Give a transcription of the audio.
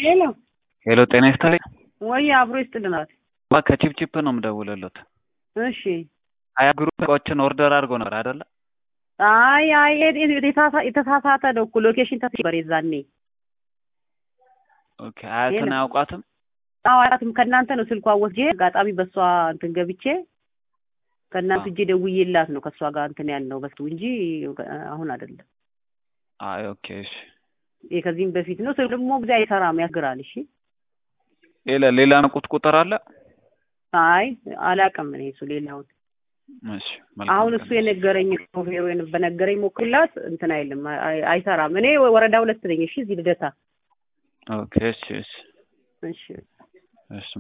ሄሎ ሄሎ ጤና ይስጥልኝ። ወይ አብሮ ይስጥልናል። ባ ከቺፕቺፕ ነው የምደውልልዎት። እሺ ሀያ ግሩፕ እቃዎችን ኦርደር አድርጎ ነበር አይደለ? አይ አይ የተሳሳ- የተሳሳተ ነው እኮ ሎኬሽን ተስበር የዛኔ ኦኬ ሀያትን አያውቋትም? አዋራትም ከእናንተ ነው ስልኳ ወስጄ አጋጣሚ በእሷ እንትን ገብቼ ከእናንተ እጄ ደውዬላት ነው ከእሷ ጋር እንትን ያልነው በሱ እንጂ አሁን አይደለም። አይ ኦኬ እሺ። ይሄ ከዚህም በፊት ነው። ስልክ ደግሞ ጊዜ አይሰራም ያስግራል። እሺ ሌላ ሌላ ነቁት ቁጥር አለ? አይ አላውቅም እኔ እሱ ሌላውን እሺ መልካም አሁን ቀን። እሱ የነገረኝ ሾፌሩ የነ- በነገረኝ ሞክርላት እንትን አይልም አይ- አይሰራም። እኔ ወረዳ ሁለት ነኝ። እሺ እዚህ ልደታ ኦኬ እሺ እሺ እሺ እሺ